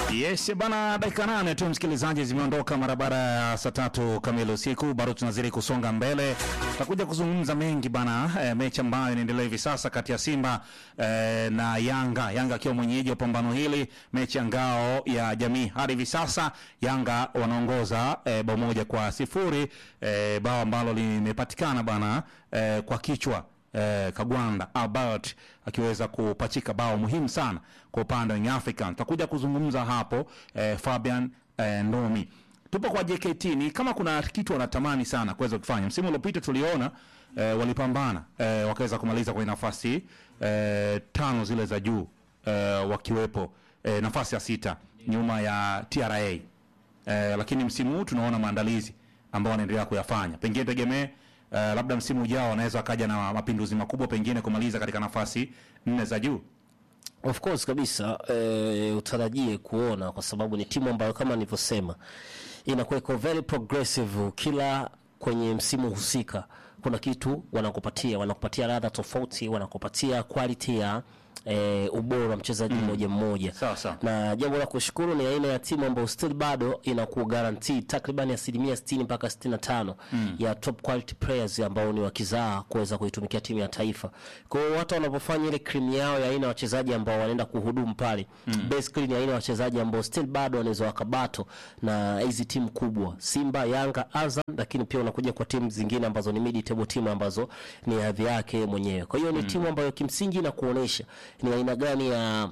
Yes bana, dakika nane tu msikilizaji, zimeondoka mara baada ya saa tatu kamili usiku. Bado tunazidi kusonga mbele, tutakuja kuzungumza mengi bana. E, mechi ambayo inaendelea hivi sasa kati ya Simba e, na Yanga, Yanga akiwa mwenyeji wa pambano hili, mechi ya ngao ya jamii. Hadi hivi sasa Yanga wanaongoza e, bao moja kwa sifuri e, bao ambalo limepatikana bana e, kwa kichwa eh, Kagwanda Albert akiweza kupachika bao muhimu sana kwa upande wa Young African. Tutakuja kuzungumza hapo eh, Fabian eh, Ndomi. Tupo kwa JKT, ni kama kuna kitu wanatamani sana kuweza kufanya. Msimu uliopita tuliona eh, walipambana eh, wakaweza kumaliza kwenye nafasi eh, tano zile za juu eh, wakiwepo eh, nafasi ya sita nyuma ya TRA eh, lakini msimu huu tunaona maandalizi ambao wanaendelea kuyafanya, pengine tegemee Uh, labda msimu ujao wanaweza wakaja na mapinduzi makubwa, pengine kumaliza katika nafasi nne za juu. Of course kabisa eh, utarajie kuona kwa sababu ni timu ambayo kama nilivyosema inakuwa iko very progressive kila kwenye msimu husika kuna kitu wanakupatia wanakupatia ladha tofauti wanakupatia quality ya e, ubora wa mchezaji mmoja mmoja Sawa, sawa. na jambo la kushukuru ni aina ya timu ambayo still bado inaku guarantee takriban asilimia 60 mpaka 65 ya top quality players ambao ni wakizaa kuweza kuitumikia timu ya taifa. Kwa hiyo hata wanapofanya ile cream yao ya aina ya wachezaji ambao wanaenda kuhudumu pale basically ni aina ya wachezaji ambao still bado wanaweza wakabato na hizi timu kubwa Simba, Yanga, Azam, lakini pia unakuja kwa timu zingine ambazo ni mid table timu ambazo ni hadhi yake mwenyewe. Kwa hiyo ni timu ambayo kimsingi inakuonesha ni aina gani ya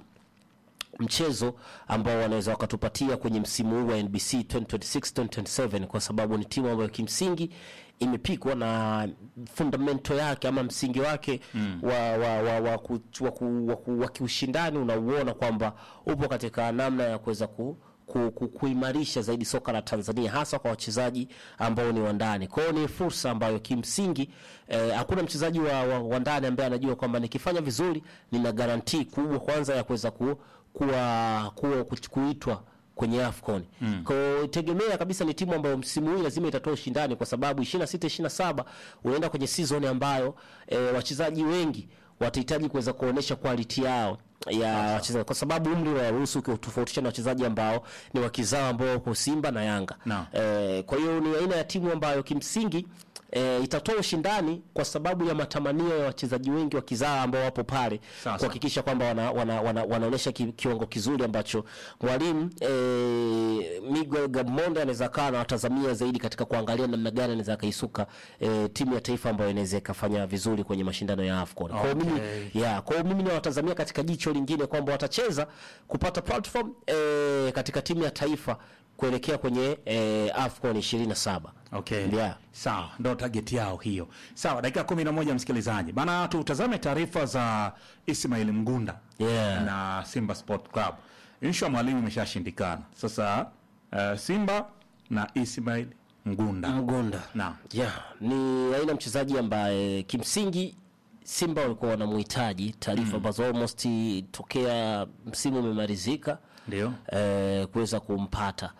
mchezo ambao wanaweza wakatupatia kwenye msimu huu wa NBC 2026-2027 kwa sababu ni timu ambayo kimsingi imepikwa na fundamento yake ama msingi wake mm. wa, wa, wa, wa, ku, wa, ku, wa, ku, wa kiushindani unauona kwamba upo katika namna ya kuweza ku ku, ku, kuimarisha zaidi soka la Tanzania hasa kwa wachezaji ambao ni wa ndani. Kwa hiyo ni fursa ambayo kimsingi eh, hakuna mchezaji wa, wa, wa ndani ambaye anajua kwamba nikifanya vizuri nina garantii kubwa kwanza ya kuweza ku, kuwa, kuwa, ku, kuitwa kwenye AFCON. Mm. Kwa hiyo tegemea kabisa ni timu ambayo msimu huu lazima itatoa ushindani kwa sababu 26 27 unaenda kwenye season ambayo eh, wachezaji wengi watahitaji kuweza kuonesha quality yao ya wachezaji kwa sababu umri unaruhusu ukitofautisha na wachezaji ambao ni wakizao ambao wako Simba na Yanga. Naam. Eh, kwa hiyo ni aina ya timu ambayo kimsingi E, itatoa ushindani kwa sababu ya matamanio ya wachezaji wengi wa kizaa ambao wapo pale Sasa. kuhakikisha kwamba wana, wana, wana, wanaonyesha ki, kiwango kizuri ambacho mwalimu e, Miguel Gamonde anaweza kaa na watazamia zaidi katika kuangalia namna gani anaweza akaisuka e, timu ya taifa ambayo inaweza ikafanya vizuri kwenye mashindano ya AFCON. Kwa hiyo mimi Okay. ya kwa hiyo mimi nawatazamia katika jicho lingine kwamba watacheza kupata platform e, katika timu ya taifa kuelekea kwenye e, AFCON 27. Okay. Yeah. Sawa, ndo target yao hiyo. Sawa, dakika kumi na moja msikilizaji. Bana tutazame taarifa za Ismail Mgunda Yeah. na Simba Sport Club. Inshu ya mwalimu imeshashindikana. Sasa uh, Simba na Ismail Mgunda. Mgunda. Naam. Yeah, ni aina mchezaji ambaye kimsingi Simba walikuwa wanamhitaji taarifa ambazo almost tokea msimu umemalizika Ndio. eh, kuweza kumpata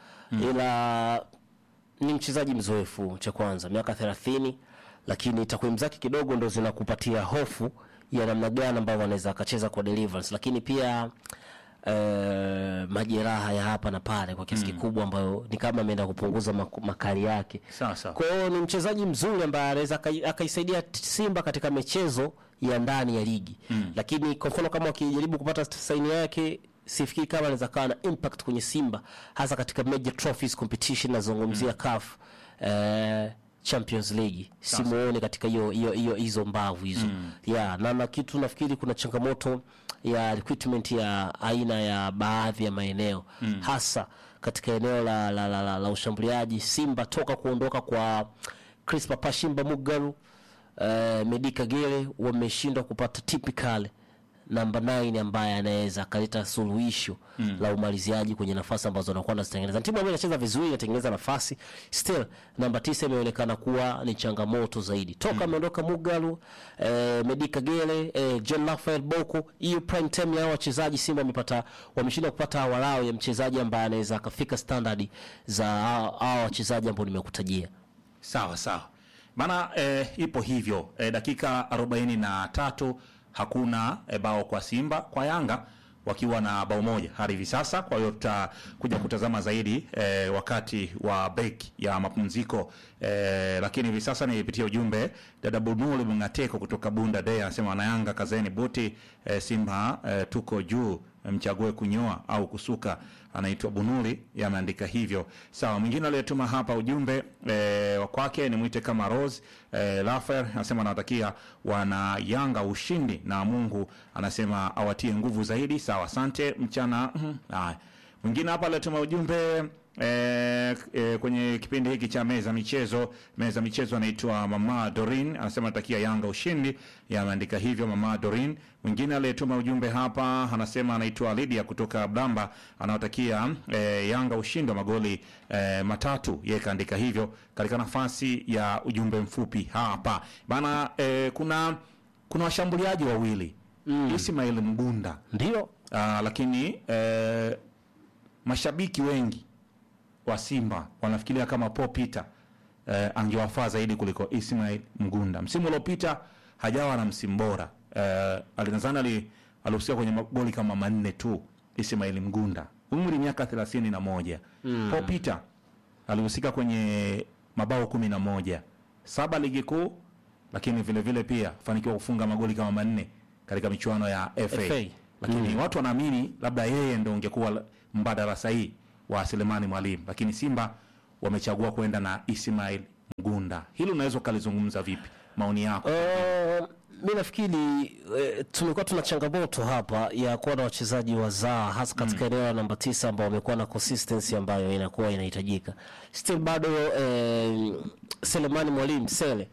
ila ni mchezaji mzoefu cha kwanza miaka 30 lakini takwimu zake kidogo ndo zinakupatia hofu ya namna gani ambavyo anaweza akacheza kwa deliverance lakini pia eh, majeraha ya hapa na pale kwa kiasi kikubwa ambayo ni kama ameenda kupunguza mak- makali yake Sawa sawa. kwa hiyo ni mchezaji mzuri ambaye anaweza akai- akaisaidia t- Simba katika michezo ya ndani ya ligi mm. Lakini kwa mfano kama wakijaribu kupata saini yake sifikiri kama anaweza kawa na impact kwenye Simba hasa katika major trophies competition nazungumzia CAF eh, Champions League simuone katika hiyo hiyo hiyo hizo mbavu hizo mm. yeah, na na kitu nafikiri kuna changamoto ya recruitment ya aina ya baadhi ya maeneo mm. hasa katika eneo la, la, la, la, la ushambuliaji Simba toka kuondoka kwa Crispa Pashimba Mugaru uh, Medi Kagere wameshindwa kupata typical namba 9 ambaye anaweza akaleta suluhisho mm. la umaliziaji kwenye nafasi ambazo anakuwa anazitengeneza. Timu ambayo inacheza vizuri inatengeneza nafasi, still namba tisa imeonekana kuwa ni changamoto zaidi toka ameondoka Mugalu eh, Medi Kagere eh, John Rafael Boko. Hiyo prime time ya hao wachezaji Simba wamepata wameshindwa kupata walao ya mchezaji ambaye anaweza akafika standard za hao hao wachezaji ambao nimekutajia. Sawa sawa. Maana eh, ipo hivyo eh, dakika arobaini na tatu hakuna eh, bao kwa Simba. Kwa Yanga wakiwa na bao moja hadi hivi sasa. Kwa hiyo tutakuja kutazama zaidi eh, wakati wa break ya mapumziko eh, lakini hivi sasa nipitie ujumbe. Dada Bunuli Mngateko kutoka Bunda Day anasema wanayanga kazeni buti eh, Simba eh, tuko juu mchague kunyoa au kusuka. Anaitwa Bunuli, yameandika hivyo. Sawa, mwingine aliyetuma hapa ujumbe eh, wa kwake ni mwite kama Rose eh, Lafer anasema anawatakia wana Yanga ushindi na Mungu anasema awatie nguvu zaidi. Sawa, asante mchana. mhm, Haya, mwingine hapa aliyetuma ujumbe E, e, kwenye kipindi hiki cha meza michezo meza michezo anaitwa mama Dorin anasema natakia Yanga ushindi, yameandika hivyo mama Dorin. Mwingine aliyetuma ujumbe hapa anasema anaitwa Lydia kutoka Blamba anaotakia e, Yanga ushindi wa magoli e, matatu, yeye kaandika hivyo katika nafasi ya ujumbe mfupi hapa bana. E, kuna kuna washambuliaji wawili mm. Ismail Mgunda Ndio Aa, lakini eh, mashabiki wengi wa Simba wanafikiria kama Paul Peter eh, angewafaa zaidi kuliko Ismail Mgunda. Msimu uliopita hajawa na msimu bora eh, alinazana ali alihusika kwenye magoli kama manne tu. Ismail Mgunda umri miaka thelathini na moja. Paul Peter alihusika kwenye mabao kumi na moja saba ligi kuu, lakini vile vile pia fanikiwa kufunga magoli kama manne katika michuano ya FA, FA. lakini watu wanaamini labda yeye ndo ungekuwa la- mbadala sahihi wa Selemani Mwalimu, lakini Simba wamechagua kwenda na Ismail Mgunda. Hili unaweza ukalizungumza vipi? Maoni yako? Uh, mi nafikiri eh, tumekuwa tuna changamoto hapa ya kuwa na wachezaji wazaa hasa katika eneo la namba tisa ambao wamekuwa na consistency ambayo inakuwa inahitajika. Still bado eh, Selemani Mwalimu Sele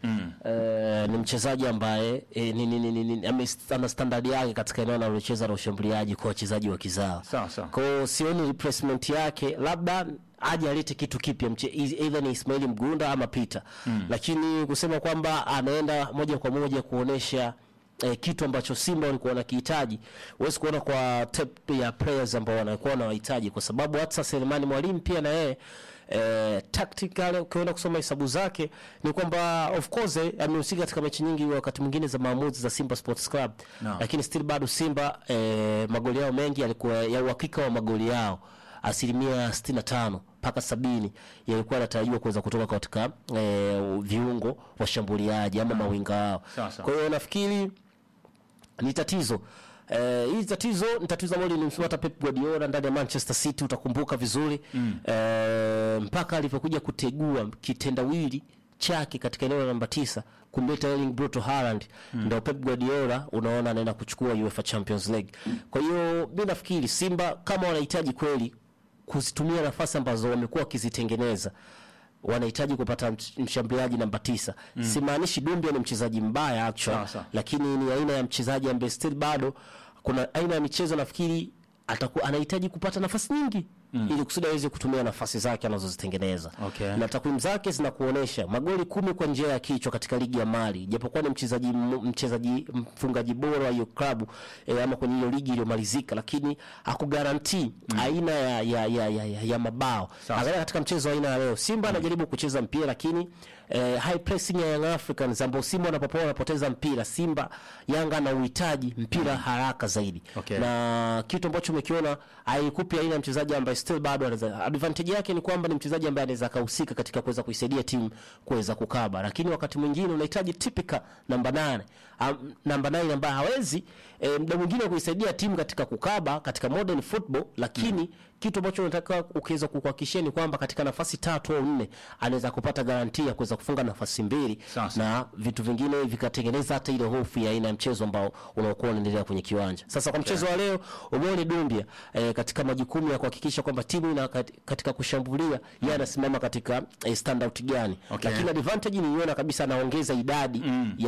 eh, ni mchezaji ambaye eh, ni, ni, ni, ni, ni, ame- ana standard yake katika eneo analocheza la ushambuliaji kwa wachezaji wa kizaa. Sawa sawa. Kwa hiyo sioni replacement yake, labda aje alete kitu kipya, mche- either ni Ismaili Mgunda ama Peter lakini kusema kwamba anaenda moja kwa moja kuonesha eh, kitu ambacho Simba walikuwa wanakihitaji, huwezi kuona kwa tape ya players ambao wanakuwa wanawahitaji, kwa sababu hata Selemani Mwalimu pia na yeye eh, tactical ukienda kusoma hesabu zake ni kwamba of course eh, amehusika katika mechi nyingi wakati mwingine za maamuzi za Simba Sports Club No. lakini still bado Simba eh, magoli yao mengi yalikuwa ya uhakika wa magoli yao asilimia 65 mpaka sabini yalikuwa yanatarajiwa kuweza kutoka katika eh, viungo washambuliaji ama mawinga wao. Sawa, sawa. Kwa hiyo nafikiri ni tatizo Eh, hili tatizo ni tatizo ambalo lilimsema hata Pep Guardiola ndani ya Manchester City, utakumbuka vizuri eh, mpaka alivyokuja kutegua kitendawili chake katika eneo la namba tisa kumleta Erling Brito Haaland ndio Pep Guardiola unaona anaenda kuchukua UEFA Champions League. Kwa hiyo mi nafikiri Simba kama wanahitaji kweli kuzitumia nafasi ambazo wamekuwa wakizitengeneza wanahitaji kupata mch- mshambuliaji namba tisa. Simaanishi Dumbia ni mchezaji mbaya actually, Sawa, sawa. lakini ni aina ya mchezaji ambaye still bado kuna aina ya michezo nafikiri atakuwa anahitaji kupata nafasi nyingi ili kusudi aweze kutumia nafasi zake anazozitengeneza Okay. na takwimu zake zinakuonesha magoli kumi kwa njia ya kichwa katika ligi ya Mali, japokuwa ni mchezaji m- mchezaji mfungaji bora wa hiyo klabu e, ama kwenye hiyo ligi iliyomalizika, lakini hakugaranti aina ya, ya, ya, ya, ya, ya mabao. Sawa. Angalia katika mchezo wa aina ya leo, Simba anajaribu kucheza mpira lakini eh, high pressing ya Young Africans ambao Simba wanapopoa wanapoteza mpira, Simba Yanga ana uhitaji mpira haraka zaidi Okay. na kitu ambacho umekiona haikupi aina ya mchezaji ambaye still bado anaweza. Advantage yake ni kwamba ni mchezaji ambaye anaweza kahusika katika kuweza kuisaidia timu kuweza kukaba, lakini wakati mwingine unahitaji typical namba nane um, namba nane ambaye hawezi e, muda mwingine kuisaidia timu katika kukaba katika modern football, lakini kitu ambacho unataka ukiweza kukuhakikishia ni kwamba katika nafasi tatu au nne anaweza kupata garantia kuweza kufunga nafasi mbili Sasa. na vitu vingine vikatengeneza hata ile hofu ya aina ya mchezo ambao unaokuwa unaendelea kwenye kiwanja. Sasa kwa mchezo wa leo umeone Dumbia eh, katika majukumu ya kuhakikisha kwamba timu ina kat- katika kushambulia yeye anasimama katika eh, standout gani, Okay. lakini advantage niliona kabisa anaongeza idadi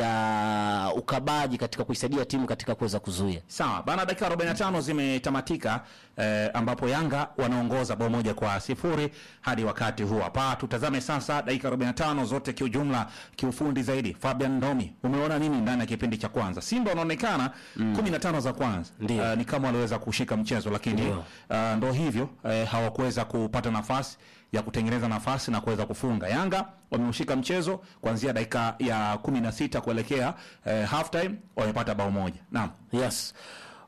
ya ukabaji katika kuisaidia timu katika kuweza kuzuia. Sawa bana, dakika 45 zimetamatika eh, ambapo Yanga wanaongoza bao moja kwa sifuri hadi wakati huu hapa. Tutazame sasa dakika 45 zote kiujumla, kiufundi zaidi. Fabian Ndomi, umeona nini ndani ya kipindi cha kwanza? Simba wanaonekana 15 za kwanza Ndio. eh, ni kama waliweza kushika mchezo, lakini Ndio. uh, ndo hivyo eh, hawakuweza kupata nafasi ya kutengeneza nafasi na kuweza kufunga. Yanga wameushika mchezo kuanzia dakika ya 16 kuelekea eh, half time, wamepata bao moja. Naam. Yes.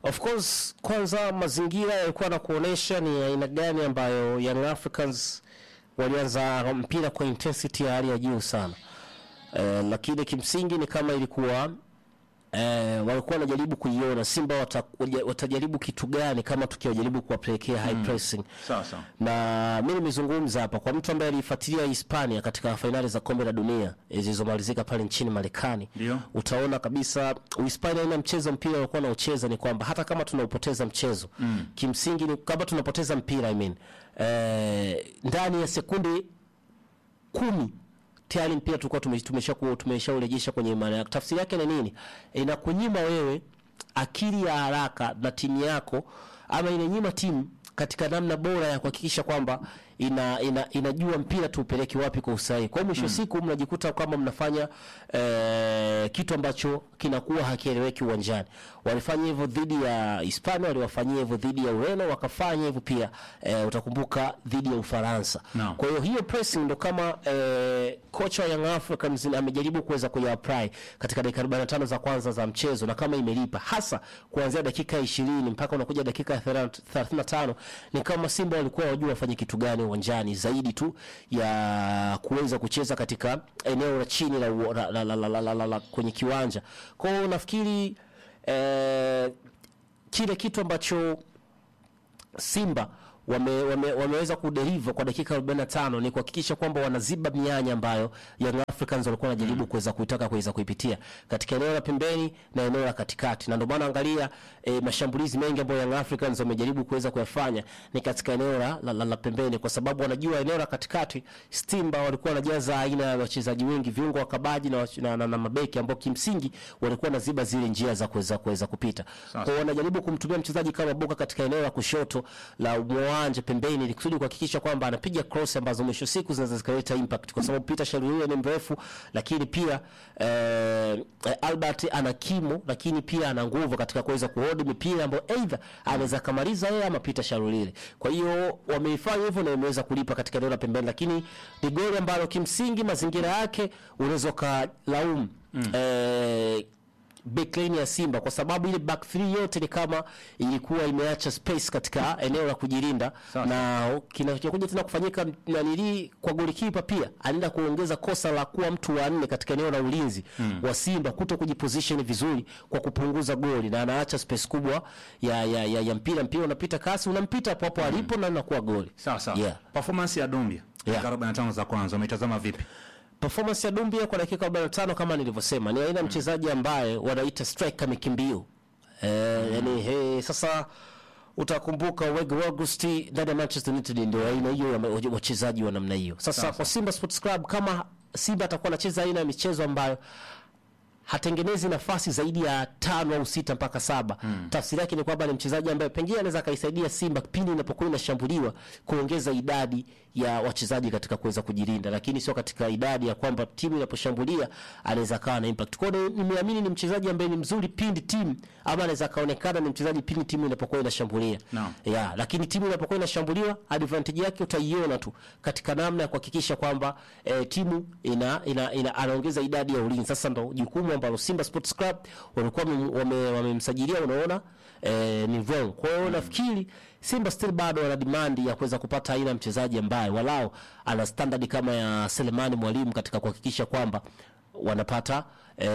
Of course, kwanza mazingira yalikuwa na kuonesha ni aina gani ambayo Young Africans walianza mpira kwa intensity ya hali ya juu sana. Eh, lakini kimsingi ni kama ilikuwa eh, walikuwa wanajaribu kuiona Simba wata, waja- watajaribu kitu gani kama tukiwajaribu kuwapelekea high pressing Sawa sawa. na mi nimezungumza hapa kwa mtu ambaye alifuatilia Hispania katika fainali za kombe la dunia eh, zilizomalizika pale nchini Marekani, Ndio. utaona kabisa Uhispania ina mchezo mpira walikuwa naucheza ni kwamba hata kama tunaupoteza mchezo mm. kimsingi ni kama tunapoteza mpira I mean, eh, ndani ya sekunde kumi tayari mpira tulikuwa tume- tumesha ku- tumeshaurejesha kwenye imani yako. Tafsiri yake ni nini? Inakunyima wewe akili ya haraka na timu yako, ama inanyima timu katika namna bora ya kuhakikisha kwamba ina, ina, inajua mpira tuupeleke wapi kwa usahihi. Kwa hiyo mwisho wa siku mnajikuta kwamba mnafanya eh, kitu ambacho kinakuwa hakieleweki uwanjani. Walifanya hivyo dhidi ya Hispania, waliwafanyia hivyo dhidi ya Ureno, wakafanya hivyo pia eh, utakumbuka dhidi ya Ufaransa. Naam. Kwa hiyo hiyo pressing ndo kama eh, kocha wa Young Africans amejaribu kuweza kuiapply katika dakika 45 za kwanza za mchezo na kama imelipa hasa kuanzia dakika 20 mpaka unakuja dakika ya 35 ni kama Simba walikuwa wajua wafanye kitu gani uwanjani zaidi tu ya kuweza kucheza katika eneo la chini la, la, la, la, la, la, la, la, la kwenye kiwanja. Kwa hiyo nafikiri eh, kile kitu ambacho Simba wame, wame, wameweza kuderiva kwa dakika 45 ni kuhakikisha kwamba wanaziba mianya ambayo Young Africans walikuwa wanajaribu kuweza kuitaka kuweza kuipitia katika eneo la pembeni na eneo la katikati, na ndio maana angalia e, mashambulizi mengi ambayo Young Africans wamejaribu kuweza kuyafanya ni katika eneo la, la, la, la pembeni, kwa sababu wanajua eneo la katikati Simba walikuwa wanajaza aina ya wachezaji wengi, viungo wakabaji na, wach- na, na, na mabeki ambao kimsingi walikuwa wanaziba zile njia za kuweza kuweza kupita. Kwa hiyo wanajaribu kumtumia mchezaji kama Boka katika eneo la kushoto la uwanja pembeni, ili kusudi kuhakikisha kwamba anapiga cross ambazo mwisho siku zinaweza zikaleta impact, kwa sababu Peter Shalulile ni mrefu, lakini pia eh, Albert ana kimo, lakini pia ana nguvu katika kuweza kuhold mipira ambayo either anaweza kamaliza yeye ama Peter Shalulile. Kwa hiyo wameifanya hivyo na imeweza kulipa katika eneo la pembeni, lakini ni goli ambalo kimsingi mazingira yake unaweza ukalaumu eh, backline ya Simba kwa sababu ile back three yote ni kama ilikuwa imeacha space katika eneo la kujilinda, Sawa. na kinachokuja tena kufanyika nanili kwa golikipa pia anaenda kuongeza kosa la kuwa mtu wa nne katika eneo la ulinzi wa Simba kuto kujiposition vizuri kwa kupunguza goli, na anaacha space kubwa ya, ya, ya, ya mpira. Mpira unapita kasi, unampita hapo hapo alipo na inakuwa goli. Sawa sawa. Yeah. Performance ya Dumbia Yeah. dakika 45 za kwanza umeitazama vipi? Performance ya Dumbia kwa dakika 45 kama nilivyosema, ni aina ya mchezaji ambaye wanaita striker mikimbio. Eh, yani he, sasa utakumbuka Wegu August ndani ya Manchester United ndio aina hiyo ya ma- wachezaji wa namna hiyo. Sasa Sawa, kwa Simba Sports Club kama Simba atakuwa anacheza aina ya michezo ambayo hatengenezi nafasi zaidi ya tano au sita mpaka saba. Tafsiri yake ni kwamba ni mchezaji ambaye pengine anaweza akaisaidia Simba pindi inapokuwa inashambuliwa kuongeza idadi ya wachezaji katika kuweza kujilinda, lakini sio katika idadi ya kwamba timu inaposhambulia anaweza akawa na impact. Kwa hiyo nimeamini ni mchezaji ambaye ni mzuri pindi timu ama anaweza akaonekana ni mchezaji pindi timu inapokuwa inashambulia Naam. ya, lakini timu inapokuwa inashambuliwa advantage yake utaiona tu katika namna ya kuhakikisha kwamba eh, timu ina, ina, ina anaongeza idadi ya ulinzi. Sasa ndo jukumu ambalo Simba Sports Club walikuwa wame- wame- wamemsajilia, unaona eh, ni wrong. Kwa hiyo nafikiri Simba still bado wana demand ya kuweza kupata aina ya mchezaji ambaye walao ana standard kama ya Selemani Mwalimu katika kuhakikisha kwamba wanapata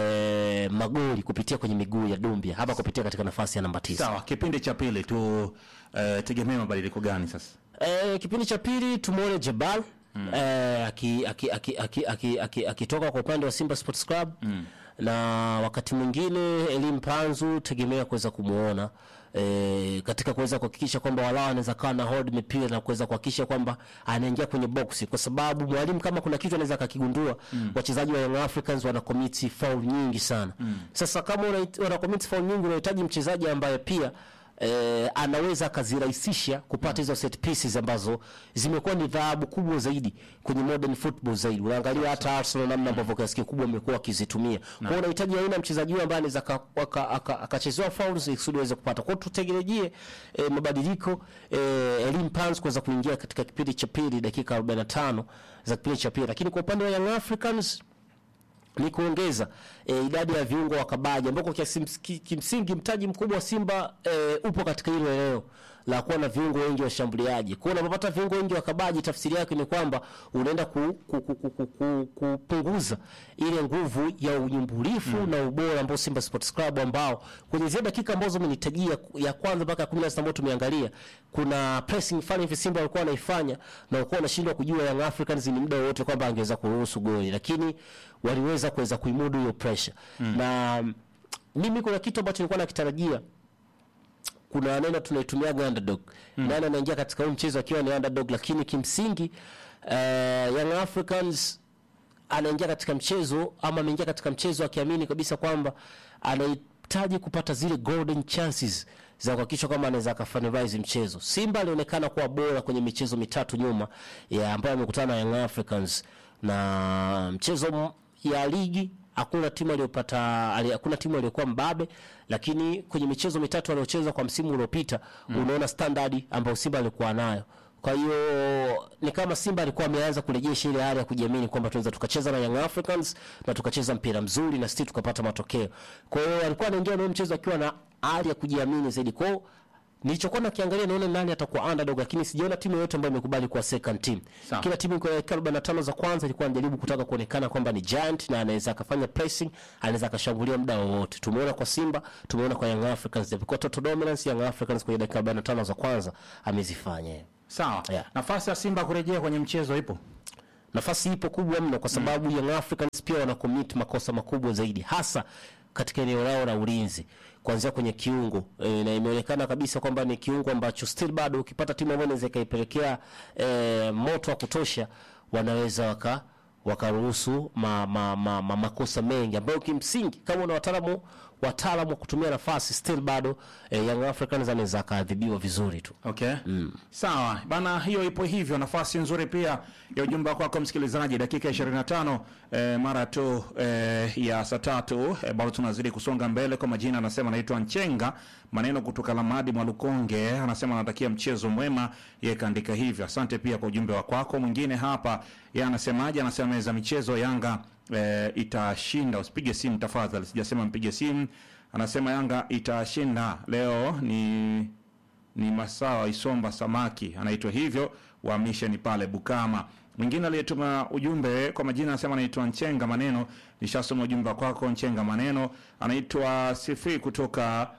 eh, magoli kupitia kwenye miguu ya Dumbia hapa kupitia katika nafasi ya namba tisa. Sawa, kipindi cha pili tu eh, tegemea mabadiliko gani sasa? Eh, kipindi cha pili tumuone Jabal eh, akitoka aki, aki, aki, aki, aki, akitoka kwa upande wa Simba Sports Club na wakati mwingine Elim Panzu tegemea kuweza kumuona eh, katika kuweza kuhakikisha kwamba walao anaweza kawa na hold mipira na kuweza kuhakikisha kwamba anaingia kwenye boksi, kwa sababu mwalimu kama kuna kitu anaweza akakigundua, wachezaji wa Young Africans wana commit foul nyingi sana. Sasa kama una, wana commit foul nyingi, unahitaji mchezaji ambaye pia eh, anaweza akazirahisisha kupata hizo set pieces ambazo zimekuwa ni dhahabu kubwa zaidi kwenye modern football zaidi. Unaangalia hata Arsenal namna ambavyo kiasi kikubwa wamekuwa wakizitumia. Kwa hiyo unahitaji aina ya mchezaji huyo ambaye anaweza aka- aka- aka- akachezewa fouls ili kusudi aweze kupata. Kwa hiyo tutegemee eh, mabadiliko eh, Elim Pans kuweza kuingia katika kipindi cha pili dakika 45 za kipindi cha pili, lakini kwa upande wa Young Africans ni kuongeza e, idadi ya viungo wakabaji ambako kiasi- ki- kimsingi mtaji mkubwa wa Simba e, upo katika hilo eneo la kuwa na viungo wengi washambuliaji. Kwa hiyo unapopata viungo wengi wakabaji, tafsiri yake ni kwamba unaenda ku, ku, ku, ku, ku, ku, kupunguza ile nguvu ya unyumbulifu na ubora ambao Simba Sports Club ambao kwenye zile dakika ambazo umenitajia ya kwanza mpaka ya 16 ambayo tumeangalia, kuna pressing fulani hivi Simba walikuwa wanaifanya na walikuwa wanashindwa kujua Young Africans ni muda wote kwamba angeweza kuruhusu goli, lakini waliweza kuweza kuimudu hiyo pressure na mm, mimi kuna kitu ambacho nilikuwa nakitarajia kuna neno tunaitumiaga underdog mm. nani anaingia katika huu mchezo akiwa ni underdog lakini kimsingi uh, Young Africans anaingia katika mchezo ama ameingia katika mchezo akiamini kabisa kwamba anahitaji kupata zile golden chances za kuhakikisha kwamba anaweza akafinalize mchezo. Simba alionekana kuwa bora kwenye michezo mitatu nyuma ya ambayo amekutana na Young Africans na mchezo m- ya ligi hakuna timu aliyopata ali- hakuna timu aliyokuwa mbabe, lakini kwenye michezo mitatu aliocheza kwa msimu uliopita mm. unaona standard ambayo Simba alikuwa nayo. Kwa hiyo ni kama Simba alikuwa ameanza kurejesha ile hali ya kujiamini kwamba tunaweza tukacheza na Young Africans na tukacheza mpira mzuri na sisi tukapata matokeo. Kwa hiyo alikuwa anaingia na huo mchezo akiwa na hali ya kujiamini zaidi. Kwa hiyo nilichokuwa nakiangalia naona nani atakuwa underdog, lakini sijaona timu yoyote ambayo imekubali kuwa second team. Sawa. Kila timu kwa dakika 45 za kwanza ilikuwa inajaribu kutaka kuonekana kwamba ni giant na anaweza akafanya pressing, anaweza akashambulia muda wowote. Tumeona kwa Simba, tumeona kwa Young Africans, japokuwa total dominance Young Africans kwenye dakika 45 za kwanza amezifanya yeye. Sawa. Yeah. Nafasi ya Simba kurejea kwenye mchezo ipo. nafasi ipo kubwa mno kwa sababu Young Africans pia wana commit makosa makubwa zaidi hasa katika eneo lao la ulinzi kuanzia kwenye kiungo e, na imeonekana kabisa kwamba ni kiungo ambacho still bado ukipata timu ambayo inaweza ikaipelekea e, moto wa kutosha wanaweza waka wakaruhusu ma, ma, ma, ma, makosa mengi ambayo kimsingi kama una wataalamu wataalamu wa kutumia nafasi still bado e, Young Africans anaweza akaadhibiwa vizuri tu. Okay. Sawa. Bana hiyo ipo hivyo nafasi nzuri pia ya ujumbe wako kwa msikilizaji dakika 25 eh, mara tu eh, ya saa tatu eh, bado tunazidi kusonga mbele kwa majina anasema anaitwa Nchenga maneno kutoka Lamadi Mwalukonge anasema anatakia mchezo mwema yeye kaandika hivyo asante pia kwa ujumbe wa kwako mwingine hapa yeye anasemaje anasema meza michezo Yanga eh, itashinda usipige simu tafadhali sijasema mpige simu anasema Yanga itashinda leo ni ni Masawa Isomba Samaki anaitwa hivyo wa mission pale Bukama. Mwingine aliyetuma ujumbe kwa majina anasema anaitwa Nchenga Maneno, nishasoma ujumbe kwako Nchenga Maneno. Anaitwa Sifi kutoka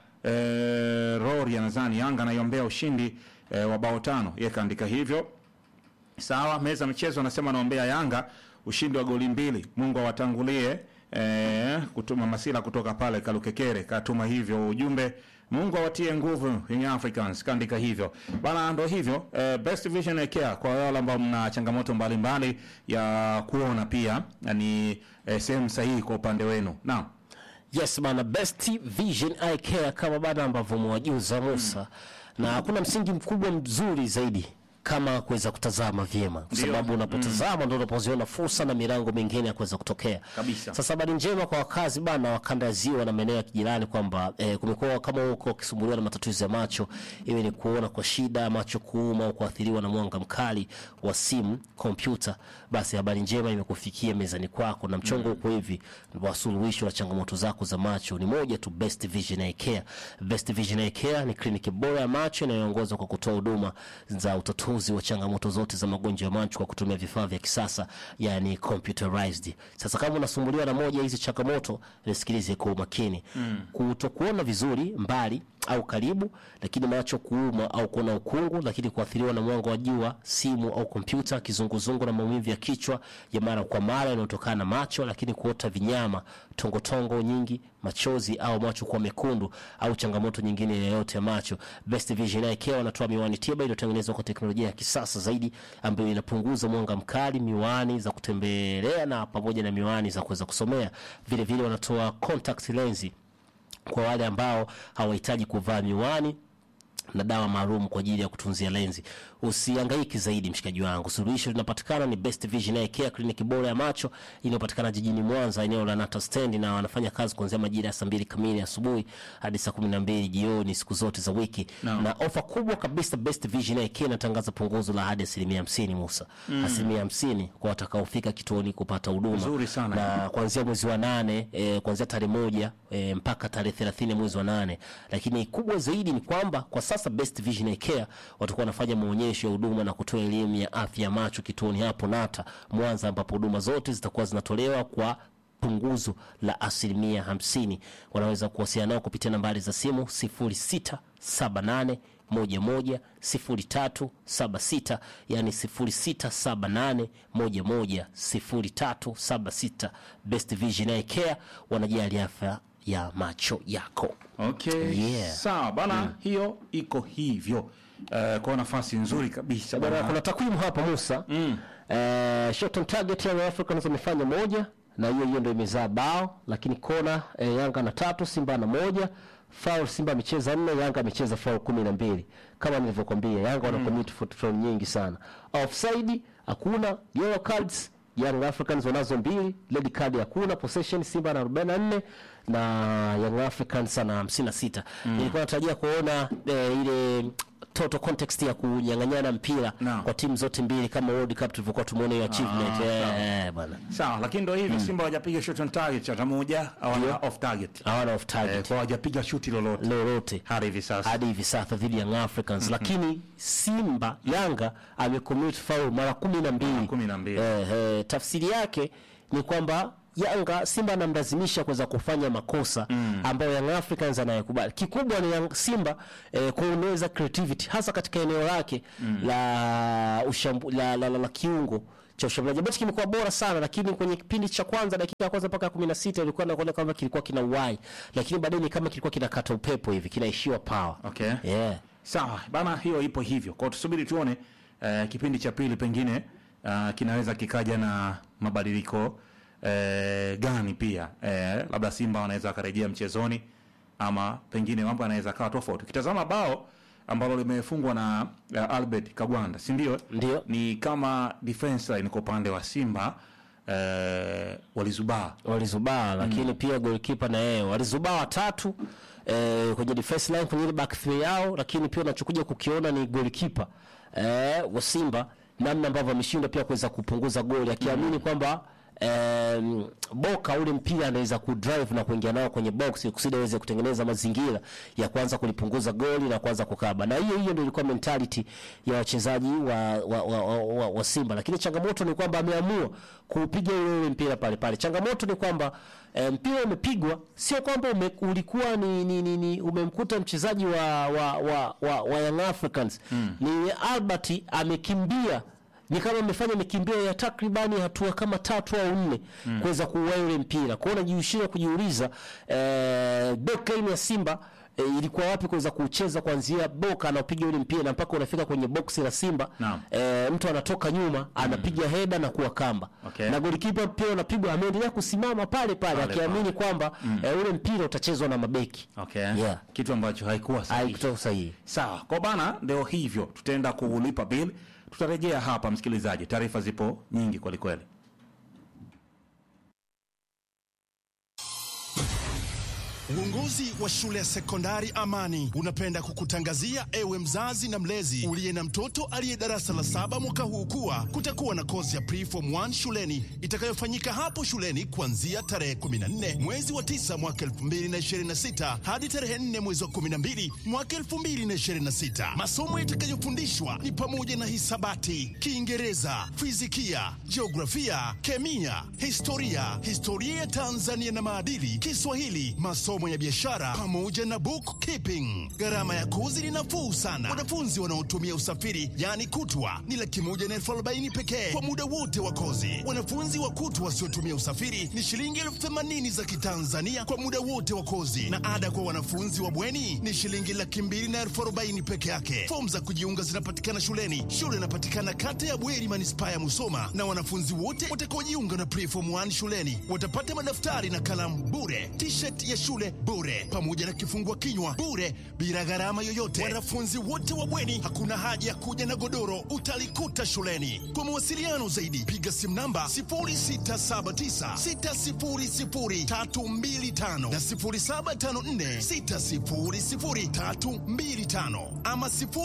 eh, Rori anadhani Yanga anaiombea ushindi eh, wa bao tano, yeye kaandika hivyo. Sawa, meza michezo anasema anaombea Yanga ushindi wa goli mbili. Mungu awatangulie. Eh, kutuma Masila kutoka pale Kalukekere katuma hivyo ujumbe. Mungu awatie nguvu Young Africans kaandika hivyo bana, ndo hivyo eh, Best Vision Care kwa wale ambao mna changamoto mbalimbali ya kuona pia ni eh, sehemu sahihi kwa upande wenu. Naam. Yes bana, Best Vision Eye Care kama bana ambavyo mwajuza Musa, na hakuna msingi mkubwa mzuri zaidi kama kuweza kutazama vyema, kwa Ndio. sababu unapotazama ndio unapoziona fursa na milango mingine ya kuweza kutokea Kabisa. Sasa habari njema kwa wakazi bana wa kanda ya ziwa na maeneo ya kijirani kwamba eh, kumekuwa kama huko ukisumbuliwa na matatizo ya macho, iwe ni kuona kwa shida, macho kuuma au kuathiriwa na mwanga mkali wa simu, kompyuta, basi habari njema imekufikia mezani kwako na mchongo uko hivi wa suluhisho la changamoto zako za macho ni moja tu, Best Vision Eye Care. Best Vision Eye Care ni kliniki bora ya macho inayoongozwa kwa kutoa huduma za utatuzi wa changamoto zote za magonjwa ya macho kwa kutumia vifaa vya kisasa, yani computerized. Sasa kama unasumbuliwa na moja ya hizi changamoto, nisikilize kwa umakini. Kutokuona vizuri mbali au karibu, lakini macho kuuma au kuona ukungu, lakini kuathiriwa na mwanga wa jua, simu au kompyuta, kizunguzungu na maumivu ya kichwa ya mara kwa mara yanayotokana na macho, lakini kuota vinyama, tongotongo nyingi, machozi au macho kuwa mekundu au changamoto nyingine yoyote ya macho. Best Vision Eye Care wanatoa miwani tiba iliyotengenezwa kwa teknolojia ya kisasa zaidi ambayo inapunguza mwanga mkali, miwani za kutembelea na pamoja na miwani za kuweza kusomea. Vile vile wanatoa contact lensi kwa wale ambao hawahitaji kuvaa miwani na dawa maalum kwa ajili ya kutunzia lenzi. Usihangaiki zaidi mshikaji wangu, suluhisho linapatikana ni Best Vision Eye Care, kliniki bora ya macho inayopatikana jijini Mwanza, eneo la Nata Stand, na wanafanya kazi kuanzia majira ya saa mbili kamili asubuhi hadi saa kumi na mbili jioni siku zote za wiki Naam. na ofa kubwa kabisa. Best Vision Eye Care inatangaza punguzo la hadi asilimia hamsini Musa, asilimia hamsini kwa watakaofika kituoni kupata huduma Nzuri sana. na kuanzia mwezi wa nane e, kuanzia tarehe moja e, mpaka tarehe thelathini mwezi wa nane. Lakini kubwa zaidi ni kwamba kwa sasa Best Vision Eye Care watakuwa wanafanya maonyesho ya huduma na kutoa elimu ya afya ya macho kituoni hapo Nata Mwanza, ambapo huduma zote zitakuwa zinatolewa kwa punguzo la asilimia hamsini. Wanaweza kuwasiliana nao kupitia nambari za simu 0678 11 0376 yani 0678 11 0376. Best Vision Eye Care wanajali afya ya macho yako. Okay. Yeah. Sawa bana, hiyo iko hivyo. Eh, kwa nafasi nzuri kabisa Bwana, bana. kuna takwimu hapa Musa. Mm. Eh, shot on target Young Africans wamefanya moja na hiyo hiyo ndio imezaa bao, lakini kona eh, Yanga na tatu, Simba na moja. Foul Simba amecheza nne, Yanga amecheza foul kumi na mbili. Kama nilivyokuambia Yanga wana commit foul foul nyingi sana. Offside hakuna, yellow cards Young Africans wanazo mbili, red card hakuna, possession Simba na 44 na Young Africans ana 56. Nilikuwa natarajia kuona eh, ile total context ya kunyang'anyana mpira Naam. kwa timu zote mbili kama World Cup tulivyokuwa tumeona hiyo achievement. Eh, eh, bwana. Sawa, lakini ndio hivi Simba hawajapiga shot on target hata moja, hawana off target. Hawana off Eh, target kwa hawajapiga shuti lolote lolote hadi hivi sasa. hadi hivi sasa dhidi ya Young Africans, lakini Simba Yanga amecommit foul mara kumi na mbili. kumi na mbili. Eh, eh, tafsiri yake ni kwamba Yanga Simba anamlazimisha kuweza kufanya makosa ambayo Young Africans anayekubali. Kikubwa ni Young Simba eh, kuongeza creativity hasa katika eneo lake la, ushambu, la, la, la, la kiungo cha ushambuliaji ambacho kimekuwa bora sana, lakini kwenye kipindi cha kwanza dakika ya kwanza mpaka ya 16 ilikuwa nakuona kama kilikuwa kina uhai, lakini baadaye ni kama kilikuwa kinakata upepo hivi, kinaishiwa power. Okay. Yeah. Sawa bana, hiyo ipo hivyo. Kwa hiyo tusubiri tuone eh, kipindi cha pili pengine uh, kinaweza kikaja na mabadiliko eh, gani pia eh, labda Simba wanaweza wakarejea mchezoni ama pengine mambo yanaweza kawa tofauti. Ukitazama bao ambalo limefungwa na uh, Albert Kagwanda, si ndio? Ndio. Ni kama defense line kwa upande wa Simba eh, walizubaa walizubaa lakini pia goalkeeper na yeye walizubaa watatu eh, kwenye defense line kwenye ile back three yao, lakini pia unachokuja kukiona ni goalkeeper eh, wa Simba namna ambavyo ameshindwa pia kuweza kupunguza goli akiamini kwamba Um, Boka ule mpira anaweza kudrive na kuingia nao kwenye box kusudi aweze kutengeneza mazingira ya kuanza kulipunguza goli na kuanza kukaba, na hiyo hiyo ndio ilikuwa mentality ya wachezaji wa, wa, wa, wa, wa, wa Simba, lakini changamoto ni kwamba ameamua kuupiga ule ule mpira pale pale. Changamoto ni kwamba eh, mpira umepigwa, sio kwamba ume, ulikuwa ni, ni, ni, ni umemkuta mchezaji wa, wa, wa, wa, wa Young Africans ni Albert amekimbia ni kama amefanya mikimbio ya takribani hatua kama tatu au nne kuweza kuua yule mpira. Kwa hiyo najishindwa kujiuliza eh, backline ya Simba eh, ilikuwa wapi kuweza kucheza kuanzia Boka anapiga yule mpira na mpaka unafika kwenye box la Simba Naam. eh, mtu anatoka nyuma anapiga heda na kuwa kamba Okay. na golikipa pia unapigwa, ameendelea kusimama pale pale Pale akiamini kwamba eh, ule mpira utachezwa na mabeki. okay. Yeah. Kitu ambacho haikuwa sahihi. Haikutoka sahihi. Sawa, kwa bana, ndio hivyo, tutaenda kulipa bill. Tutarejea hapa, msikilizaji, taarifa zipo nyingi kweli kweli. Uongozi wa shule ya sekondari Amani unapenda kukutangazia ewe mzazi na mlezi uliye na mtoto aliye darasa la saba mwaka huu kuwa kutakuwa na kozi ya preform 1 shuleni itakayofanyika hapo shuleni kuanzia tarehe 14 mwezi wa 9 mwaka 2026 hadi tarehe 4 mwezi wa 12 mwaka 2026. Masomo yatakayofundishwa ni pamoja na hisabati, Kiingereza, fizikia, jiografia, kemia, historia, historia ya Tanzania na maadili, Kiswahili, masomo ya biashara pamoja na bookkeeping. Gharama ya kozi ni nafuu sana. Wanafunzi wanaotumia usafiri yaani kutwa ni laki moja na elfu arobaini pekee kwa muda wote wa kozi. Wanafunzi wa kutwa wasiotumia usafiri ni shilingi elfu themanini za Kitanzania kwa muda wote wa kozi, na ada kwa wanafunzi wa bweni ni shilingi laki mbili na elfu arobaini peke yake. Fomu za kujiunga zinapatikana shuleni. Shule inapatikana kata ya Bweri, manispaa ya Musoma, na wanafunzi wote watakaojiunga na preform 1 shuleni watapata madaftari na kalamu bure, t-shirt ya shule shule bure, pamoja na kifungua kinywa bure, bila gharama yoyote. Wanafunzi wote wa bweni, hakuna haja ya kuja na godoro, utalikuta shuleni. Kwa mawasiliano zaidi, piga simu namba 0679600325 na 0754600325 ama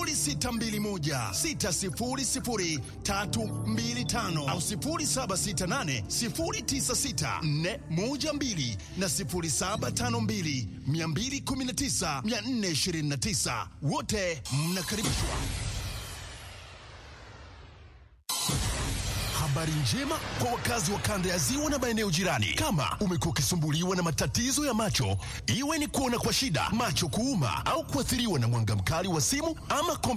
0621600325 au 0768096412 na 0752219429 wote mnakaribishwa. Habari njema kwa wakazi wa kanda ya ziwa na maeneo jirani. Kama umekuwa ukisumbuliwa na matatizo ya macho, iwe ni kuona kwa shida, macho kuuma, au kuathiriwa na mwanga mkali wa simu ama kompyuta